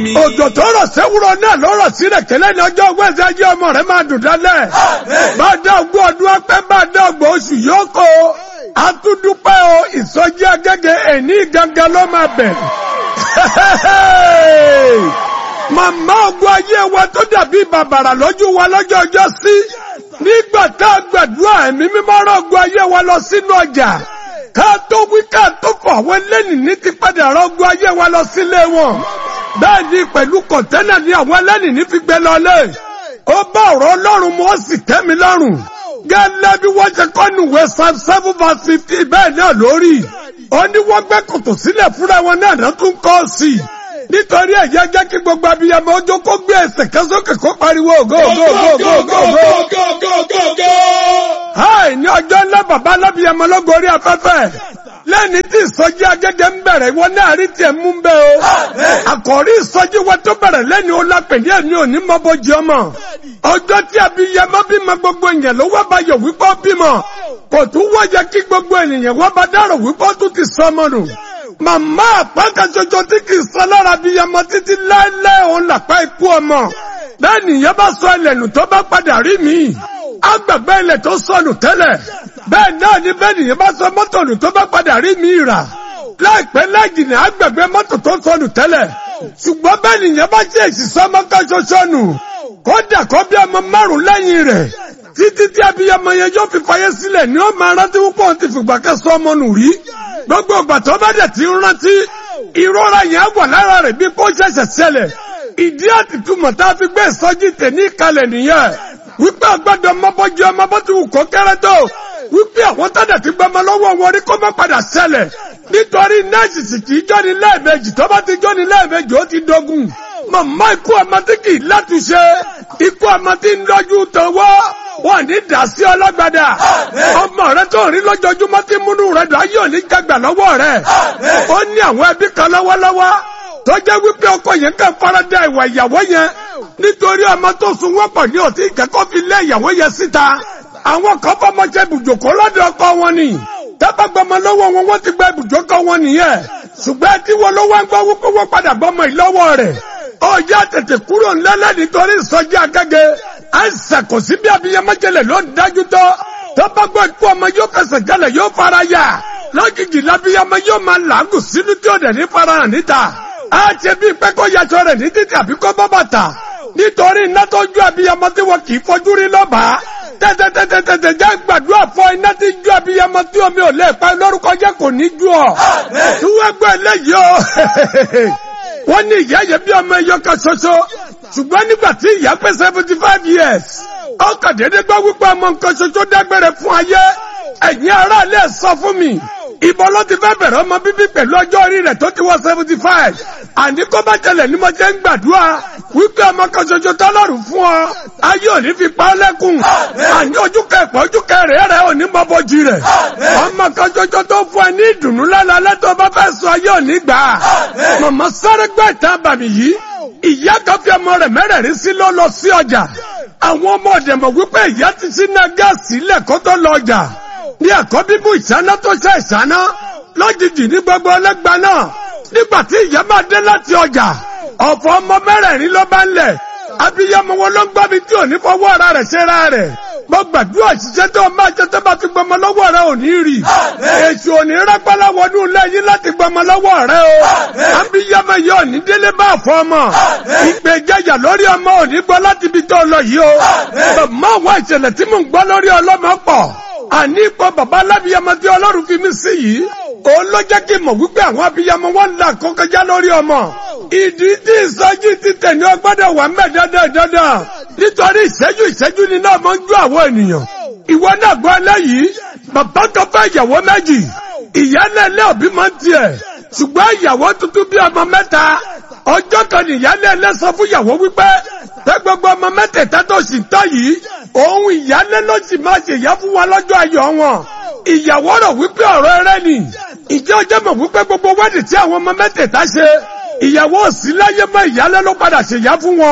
mi. òjò tó rọ̀ sẹ́wúrọ̀ náà ló rọ̀ sílẹ̀ kẹlẹ́ ní ọjọ́ wẹ́sẹ̀ ayé ọmọ rẹ̀ máa dùn dálẹ̀. bá dá ogún ọdún ọpẹ́ bá dá ọgbọ̀n oṣù yóò kó o. a tún dúpẹ́ o ìsọjí agẹ́gẹ́ ẹ̀ní gangan ló máa bẹ̀rẹ̀. màmá ogun ayé wa tó dàbí bàbàrà lójú wa lọ́jọ́ ọjọ́ sí. nígbà tá a gbàdúrà ẹ̀mí mímọ́ rọ̀ ogun ayé wa lọ sínú ọjà ká tó wí ká tó fọ àwọn ẹlẹ́nìí ti padà rọ́gbọ́ ayé wa lọ sílé wọn. bẹ́ẹ̀ ni pẹ̀lú kọ̀ńtẹ́nà ni àwọn ẹlẹ́nìí fi gbé lọlé. ó bá ọ̀rọ̀ ọlọ́run mu ó sì tẹ́ mi lọ́rùn. gẹ́lẹ́ bí wọ́n ṣe kọ́ nùwé psalm seven verse fifty bẹ́ẹ̀ náà lórí. ó ní wọ́n gbẹ́ kòtò sílẹ̀ fúnra wọn náà ló tún kọ́ sí i. nítorí ẹ̀yẹ jẹ́ kí gbogbo abiyamọ ọjọ́ kó gbé ẹsẹ̀ kan sókè kó pariwo ògo ògo ògo ògo ògo. Háì ní ọjọ́ ńlá bàbá alábìyamọ lọ́gọ́ orí afẹ́fẹ́. Lẹ́ni tí ìsọjí agẹ́gẹ́ ń bẹ̀rẹ̀ ìwọ náà rí tiẹ̀ mú bẹ́ o. Àkọ́rí ìsọjí wa tó bẹ̀rẹ̀ lẹ́ni ó lápẹ̀ ní ẹ̀mí òní mọ́ bójú ọmọ. Ọjọ́ tí abiyamọ bímọ gbogbo èèyàn ló wá bá yọ wípé ó bímọ. Kò tún wáyé kí gbogbo ènìyàn wá bá dárò wípé ó tún ti sọ ọmọ nù. Màmá àpáǹkà ṣoṣo tí kì í sọ lára abiyamọ títí láéláé òun làpá ikú ọmọ. Bẹ́ẹ̀ nìyẹn bá sọ ẹlẹ́nu tó bá padà rí mi agbègbè ilẹ̀ tó sọnù tẹ́lẹ̀ bẹ́ẹ̀ náà ni bẹ́ẹ̀ nìyẹn bá sọ mọ́tò nù tó bá padà rí mi rà láìpẹ́ láìjìnà agbègbè mọ́tò tó sọnù tẹ́lẹ̀ ṣùgbọ́n bẹ́ẹ̀ nìyẹn bá jẹ́ ìṣiṣẹ́ ọmọ kan ṣoṣo nù kódà kó bí ọmọ márùn lẹ́yìn rẹ̀ títí tí abiyamọ yẹn yóò fi fàyè sílẹ̀ ni ó máa rántí púpọ̀ ohun ti fìgbà kẹsàn ọmọ nù rí gbogbo ìgbà tó bá dẹ̀ ti ń rántí ìrora yẹn wà lára rẹ̀ bí kó ṣẹ̀ṣẹ̀ ṣẹlẹ̀ ìdí àtìtúmọ̀ tá a fi gbé ìsọjí tẹ̀ ní ìkàlẹ̀ nìyẹn wípé àgbàdo ọmọbọ́jú ọmọ bó ti wù kó kéré tó wípé àwọn tọ́jà ti gbọmọ lọ́wọ́ wọn rí kó má padà ṣẹlẹ̀ nítorí nẹ́ẹ̀sì sì kì í jọ́ni lẹ́ẹ̀mejì tó bá ti jọ́ni lẹ́ẹ̀mejì ó ti dogun màmá ikú ọmọ tí kì í látúnṣe ikú ọmọ tí ń lọ́jú tọwọ́ wọn ní dàsí ọlọ́gbàdà ọmọ rẹ tó rí lójoojúmọ́ tí múnú rẹ dùn ayé òní gbàgbà lọ́wọ́ rẹ ó ní àwọn ẹbí kan lọ́wọ́lọ́wọ́ tó jẹ́ wípé ọkọ yẹn kàn farada ìwà ìyàwó yẹn nítorí ọmọ tó sun wọ́pọ̀ ní òtí ìkẹ́kọ̀ọ́ fi lé ìyàwó yẹn síta àwọn kan fọmọ jẹ ibùjókòó lọ́dọ̀ ọkọ wọn ni tábàgbọmọ lọ́wọ́ wọn wọ́n ti gba ibùjókòó wọn nìyẹn ṣùgbọ́n tí wọn ló wá ń gbọ́ wípé wọ́n padà bọ́mọ ìlọ́wọ́ rẹ̀ ọjà tètè kúrò ńlẹ́lẹ́ nítorí ìsọjí agẹ́gẹ́ àìsàn kò sí bí abiyamọ́jẹlẹ̀ ló ń dájú tọ́ tábàgbọ́ ikú ọmọ yóò fẹsẹ̀ jẹlẹ̀ yóò fara yà lójijì lábíyamọ yóò máa làágùn sínú tí ó dẹ̀ ní farahàn níta á ṣe bí pé kó yaṣọ rẹ̀ ní títì àbí kó bọ́ bàtà nítorí iná tó ju abiyamọ tí wọn kì í fojú rí lọ́bàá tẹ́tẹ́tẹ́tẹ́tẹ́ jẹ́ gbàdúrà fọ iná tí ju abiyamọ tí omi ò lè pa lórúkọ jẹ́ kò ní ju ọ́ tí wọ́n gbọ́ eléyìí o wọ́n ní ìyá yẹn bí ọmọ ẹyọ kan ṣoṣo ṣùgbọ́n nígbà tí ìyá pé seventy five years ọkọ̀ déédéé gbọ́ wípé ọmọ nǹkan ṣoṣo dágbére fún ayé ẹ̀yin aráàlú ẹ̀ sọ fún mi ìbọn ló ti fẹ́ bẹ̀rẹ̀ ọmọ bíbí pẹ̀lú ọjọ́ orí rẹ̀ tó ti wọ seventy five àní kó bá tẹlẹ̀ ní mo jẹ́ ń gbàdúrà wípé ọmọ kan ṣoṣo tọ́lọ́run fún ọ ayé òní fi pa ọ́ lẹ́kùn àní ojú kẹpọ̀ ojú kẹrẹ̀ rẹ̀ òní mọ́bọ́jì rẹ̀ ọmọ kan ṣoṣo tó fún ẹ ní ìdùnnú lálẹ́ tó bá fẹ́ sọ ayé òní gbà á mọ̀mọ́ sáré gbọ́ ìtàn àbàmì yìí ìyá kan fi ọmọ rẹ̀ mẹ́rẹ̀ẹ̀rin sí ló lọ sí ọjà àwọn ọmọ ọ̀dẹ̀mọ̀ wípé ìyá ti sí náà gáàsì ilẹ̀ kó tó lọ ọjà ní ẹ̀kọ́ bíbú ìṣáná tó ṣe ìṣáná lójijì ní gbogbo ọlẹ́gba náà nígbà tí ìyá máa dé láti ọjà ọ̀fọ̀ ọmọ mẹ́rẹ̀ẹ̀rin ló bá ń lẹ̀ abiyamọ wọn ló ń gbọ́ mi tí ò ní fọwọ́ ara rẹ̀ ṣe ra rẹ̀ mo gbàdúrà ṣiṣẹ́ tó máa ṣe tó bá fi gbọmọ lọ́wọ́ rẹ̀ ò ní rí èṣù ò ní rápálá wọnú lẹ́yìn láti gbọmọ lọ́wọ́ rẹ̀ o abiyamọ yìí ò ní délé bá fọ ọmọ ìgbẹ́jẹ̀yà lórí ọmọ ò ní gbọ́ láti ibi tó lọ yìí o mọ àwọn ìṣẹ̀lẹ̀ tí mò ń gbọ́ lórí ọlọ́mọ pọ̀ àní ipò bàbá alábìyamọ tí ọlọ́run fi mí sí yìí òun ló jẹ́ kí n mọ̀ wípé àwọn abiyamọ wọn là kọ́kọ́já lórí ọmọ ìdí tí ìsọjí ti tẹ̀ ní ọgbọ́dọ̀ wà mẹ́ dandan dandan nítorí ìṣẹ́jú ìṣẹ́jú ni náà máa ń jó àwọn ènìyàn ìwọ náà gbọ́ eléyìí bàbá tó fẹ́ ìyàwó méjì ìyálé ilé òbí máa ń tiẹ̀ ṣùgbọ́n ìyàwó tuntun bí ọmọ mẹ́ta ọjọ́ kan ní ìyálé ilé sọ fún ìyàwó wípé pé gbogbo ọmọ mẹ́tẹ̀ẹ̀ta tó sì tọ́ yìí òun ìyálé ló sì máa ṣe ìyá fún wa lọ́jọ́ ayọ̀ wọn ìyàwó rọ̀ wípé ọ̀rọ̀ ẹrẹ́ ni ìjẹ́ ọjọ́ mọ̀ wípé gbogbo wẹ́dì tí àwọn ọmọ mẹ́tẹ̀ẹ̀ta ṣe ìyàwó òsì láyé mọ́ ìyálé ló padà ṣèyá fún wọn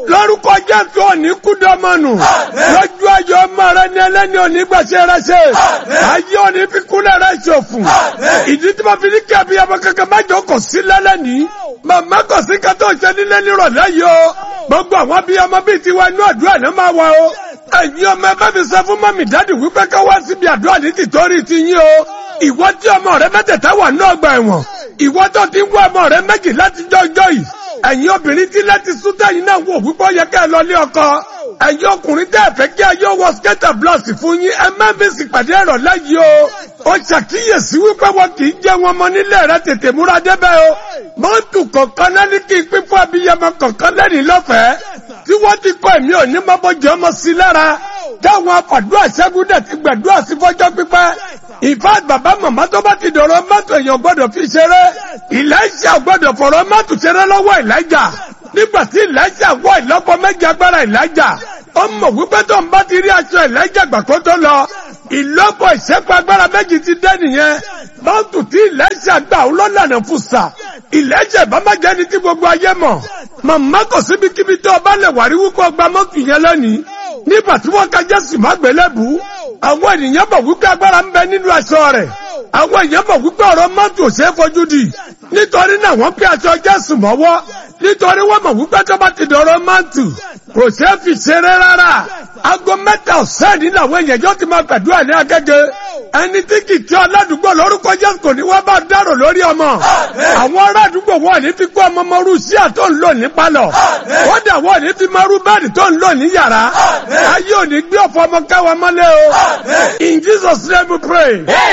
lórúkọ jésù òní kúdọ́mọ́nù lójú ayọ̀ ọmọ rẹ ní ẹlẹ́ni òní gbèsè rẹ ṣe ayé òní fi kúlẹ̀ rẹ ṣòfò ìdí tí mo fi ní kí abiyamọ kankan mẹ́jọ kò sí lẹ́lẹ́ni màmá kò sí ká tó ṣe nílé nírọ̀lẹ́ yìí o gbogbo àwọn abiyamọ bíi tiwa inú àdúrà náà máa wà o ẹ̀yin ọmọ ẹgbẹ́ mi sọ fún mọ́mì dádì wípé ká wá síbi àdúrà ní tìtorí ti yín o ìwọ tí ọmọ rẹ mẹ́tẹ̀ẹ̀ta wà ní ọgbà ẹ̀wọ̀n ìwọ tó ti ń wá ọmọ rẹ méjì láti jọjọ́ yìí ẹ̀yin obìnrin tí láti sútẹ́ yìí náà wò wípé ó yẹ ká ẹ lọ ní ọkọ ẹ̀yin ọkùnrin tẹ́ ẹ fẹ́ kí ayé wọ skẹ́tà blọọsì fún yín ẹ má fi sìpàdé ẹ̀rọ lẹ́yìn o ó ṣàkíyèsí wípé wọn kì í jẹ́ wọn mọ nílé rẹ tètè múra débẹ̀ o mọ́tò kọ̀ọ̀kan náà ní kí n pín fún abiyamọ kọ̀ọ̀kan lẹ́rìí lọ́fẹ̀ẹ́ tí wọ́n ti kọ́ ẹ̀mí òní mọ́bọ́jọ́ ọmọ sí lára táwọn afàdúrà ṣẹ́gun dẹ̀ ti gbàdúrà sí fọ́jọ́ pípẹ́ ìfá bàbá màmá tó bá ti dọ̀rọ̀ mọ́tò èèyàn gbọ́dọ̀ fi ṣeré ìlẹ́ṣà gbọ́dọ̀ fọ̀rọ̀ mọ́tò ṣeré lọ́wọ́ ìlẹ́jà nígbà tí ìlẹ́jà wọ ìlọ́pọ̀ méjì agbára ìlẹ́jà ó mọ̀ wípé tó ń bá ti rí aṣọ ìlẹ́jà gbà kó tó lọ ìlọ́pọ̀ ìṣẹ́pọ̀ agbára méjì ti dé nìyẹn mọ́tò tí ìlẹ́jà gbà ó lọ́lànà fún sà ìlẹ́jà ìbámájẹ́ ni tí gbogbo ayé mọ̀ màmá kò síbi kíbi tó o bá lè wàrí wípé o gba mọ́tò yẹn lónìí nígbà tí wọ́n ka jésù má gbélébù àwọn ènìyàn bọ̀ wípé agbára ń bẹ nínú aṣọ rẹ̀ àwọn èèyàn bọ̀ wípé ọ̀rọ̀ mọ́tò ò ṣeé fojú di nítorí náà wọ́n pé aṣọ jésù mọ́wọ́ nítorí wọ́n mọ̀ wípé tó bá ti dọ̀rọ̀ mọ́tò kò ṣeé fi ṣeré rárá aago mẹ́ta ọ̀sán ní làwọn èèyàn yóò ti máa gbàdúrà ní agége ẹni tí kì í tí aládùúgbò lórúkọ jésù kò ní wọ́n bá dárò lórí ọmọ àwọn ará àdúgbò wọn ní fi kó ọmọ mọ́rú sí àtọ́ ń lò ní pálọ̀ wọ́n dà wọ́n ní fi mọ́rú bẹ́ẹ̀dì tó ń lò ní yàrá ayé ò ní gbé ọ̀fọ̀ ọmọ káwa mọ́lẹ̀ o in Jesus name we pray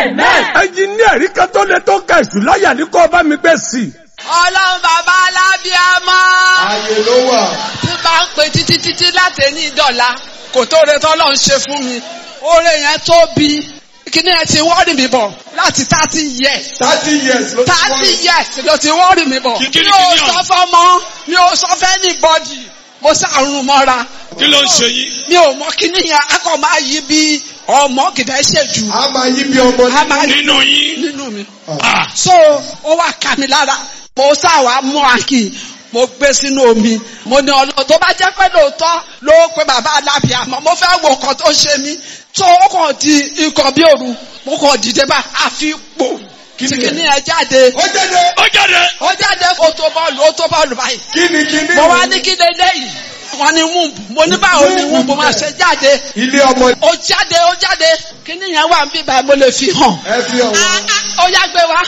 ẹnjìníà rí kan tó lè tó ka èṣù láyà ní kó o bá mi gbé sí i. ọlọ́run bàbá alábíàmọ́. Ààyè ló wà. tí bá ń pe títí títí láti ní ìdọ̀la kò tó re tọ́ lọ́n ṣe fún mi oore yẹn tóbi kíní ẹ ti wọ́ọ̀rì mi bọ̀ láti thirty years Thirty years ló ti wọ́n. thirty years ló ti wọ́ọ̀rì mi bọ̀ Kí- kí ni mi ò kíní sọ ọ̀hún? fọ́mọ mi ò sọ fẹ́ ní bọ́dì mo ṣàrùn mọ́ra kí ló ń ṣe yín. mi ò mọ kíní yẹn akọ máa yí bí ọmọ kìdá ṣèjú A máa yí bí ọmọ a máa yí nínú yín. nínú mi Ah, so ó wá ká mi lára mo sáwà mú àkì mo gbé sínú omi mo ní ọlọ́run tó bá jẹ́ pé lóòótọ́ ló pe bàbá alábìàmọ́ mo fẹ́ wo nǹkan tó ṣe mí tó ó kàn di ikọ̀ bí òru mo kàn dìde bá àfi pò Kí ni tìkìní ẹ jáde Ó jáde. ó jáde. ó jáde ó tó bọ́ọ̀lù ó tó bọ́ọ̀lù báyìí Kíni kíni. mo wá ní kí lélẹ́yìí wọ́n ní wúùbù mo ní báwo ni wúùbù máa ṣe jáde Ilé ọmọ ó jáde ó jáde kíní yẹn wà ń bí báyìí mo lè fi hàn ẹ fi Ah, ọ̀wọ́. ah, ó yá gbé wá.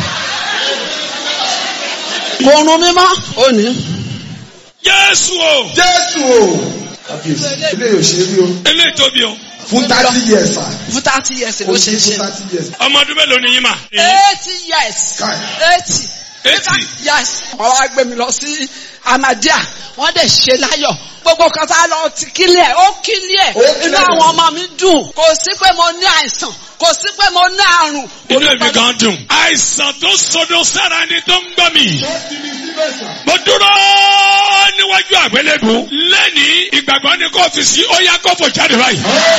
kò rún mi mọ́ òní. Jésù o. Jésù o. Kábíyèsí. Ilé yóò ṣe rí o. eléyìí tóbi o. Fún thirty years sà. fún thirty years Ó ló ṣe ṣe fún ṣe. thirty years. ọmọ ọdún mélòó ni yín mà. eighty years Káì. eighty. Eighty. yes wọ́n wá gbé mi lọ sí Ahmadiyya wọ́n dẹ̀ ṣe láyọ̀ gbogbo kan tá a lọ ti kílẹ̀ ó kílẹ̀ Ó kílẹ̀. inú àwọn ọmọ mi dùn kò sí pé mo ní àìsàn kò sí pé mo ní àrùn. inú èmi gan dùn. àìsàn tó sodo sára ni tó ń gbọ́ mi. Ó ti ní síbẹ̀ sà. mo dúró níwájú àgbélébù. lẹ́ni ìgbàgbọ́ ni kò fi sí ó yá kó fò jáde báyìí.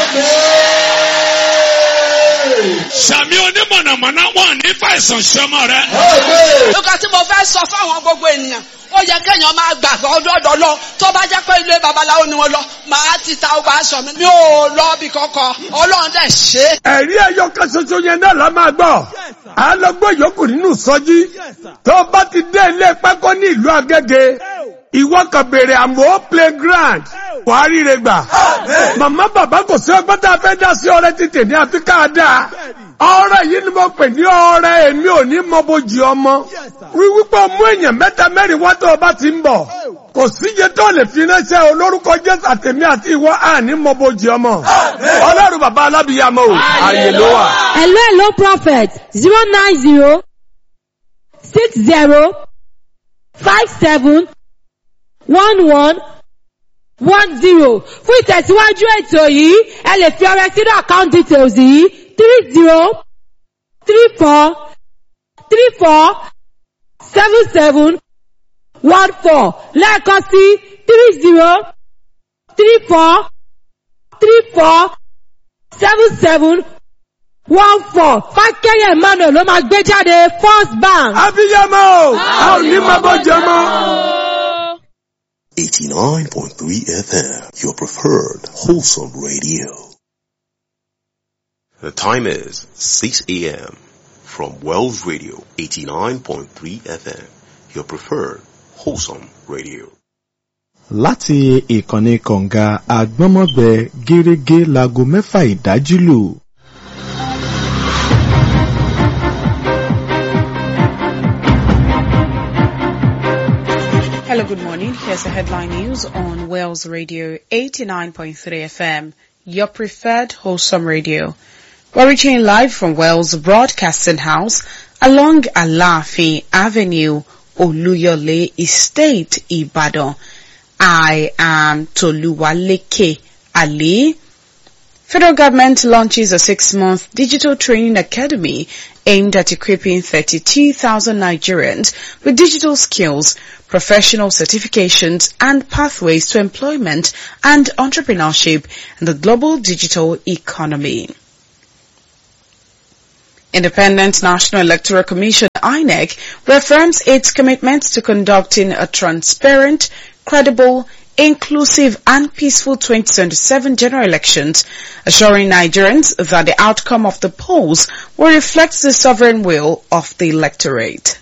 Amen. sàmì onímọ̀nàmọ́ná wọn ní fàìsàn sọmọ rẹ. Amen. nǹkan tí mo fẹ́ sọ fáwọn gbogbo ènìyàn ó yẹ kéèyàn máa gbàgbọ́ ọdọọdọ lọ tó bá jẹ́ pé ilé babaláwo ni wọ́n lọ màá ti ta ọgbà aṣọ mi mi ò lọ bí kankan ọlọ́run dẹ̀ ṣe é. ẹ̀rí ẹyọ kan ṣoṣo yẹn náà la máa gbọ́ à ń lọ gbọ́ ìyókù nínú sọ́jí tó bá ti dé ilé pákó ní ìlú Agége ìwọ kan béèrè àmọ́ playground wàá ríre gbà màmá bàbá kò sí ọgbọ́n tá a fẹ́ dá sí ọrẹ títì ní àfi ká dáa ọrẹ yìí ni mo pè ní ọrẹ èmi ò ní mọ bójì ọmọ wíwípé ọmú èèyàn mẹ́ta mẹ́rin wá tó o bá ti ń bọ̀ kò síye tó lè fi ránṣẹ́ olórúkọ Jésù àtẹ̀mí àti ìwọ àní mọ bójì ọmọ ọlọ́run bàbá alábìyàmọ o àyè ló wà. Hello, hello, prophet. Zero nine zero six zero five seven one one one zero. Fún ìtẹ̀síwájú ètò yìí, ẹ lè fi ọrẹ sínú account details yìí three zero three four three four seven seven one four lẹ́ẹ̀kan sí three zero three four three four seven seven one four fákẹ́yẹ̀ emmanuel ló máa gbé jáde first bank. abiyamọ a ò ní mọ bójì ọmọ. 89.3 FM, your preferred wholesome radio. The time is 6 a.m. from Wells Radio 89.3 FM, your preferred wholesome radio. láti ìkànnì kọ̀ǹga àgbọ́nmọ́gbẹ gẹ́rẹ́gẹ́ láago mẹ́fà ìdájí lù. Hello, good morning. Here's the headline news on Wales Radio 89.3 FM, your preferred wholesome radio. We're reaching live from Wales Broadcasting House along Alafi Avenue, Oluyole Estate, Ibadan. I am Toluwaleke Ali. Federal government launches a six-month digital training academy aimed at equipping 32,000 Nigerians with digital skills, professional certifications and pathways to employment and entrepreneurship in the global digital economy. Independent National Electoral Commission INEC reaffirms its commitment to conducting a transparent, credible, inclusive and peaceful 2027 general elections, assuring Nigerians that the outcome of the polls will reflect the sovereign will of the electorate.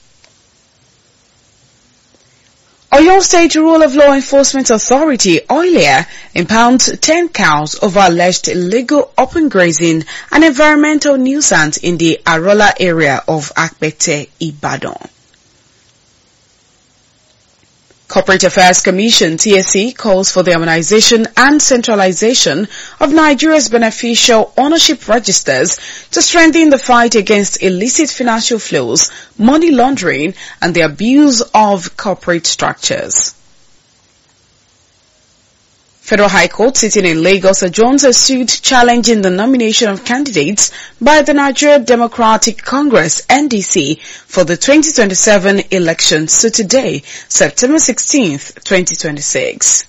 Oyo State Rule of Law Enforcement Authority, OILEA, impounds 10 cows over alleged illegal open grazing and environmental nuisance in the Arola area of Akbete, Ibadan. Corporate Affairs Commission TSC calls for the harmonization and centralization of Nigeria's beneficial ownership registers to strengthen the fight against illicit financial flows, money laundering and the abuse of corporate structures. Federal High Court sitting in Lagos adjourns a suit challenging the nomination of candidates by the Nigeria Democratic Congress NDC for the 2027 elections to today, September 16th, 2026.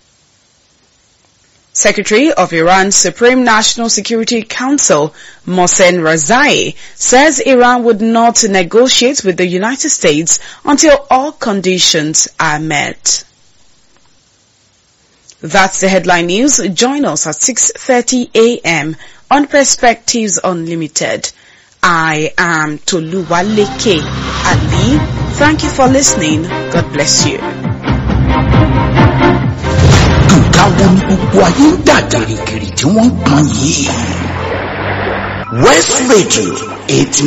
Secretary of Iran's Supreme National Security Council, Mohsen Razai, says Iran would not negotiate with the United States until all conditions are met. That's the headline news. Join us at 6.30 a.m. on Perspectives Unlimited. I am Toluwaleke Ali. Thank you for listening. God bless you. nǹkan wo ni gbogbo ayé ń dà gìrìgìrì tí wọ́n ń pọn yìí. west radio eighty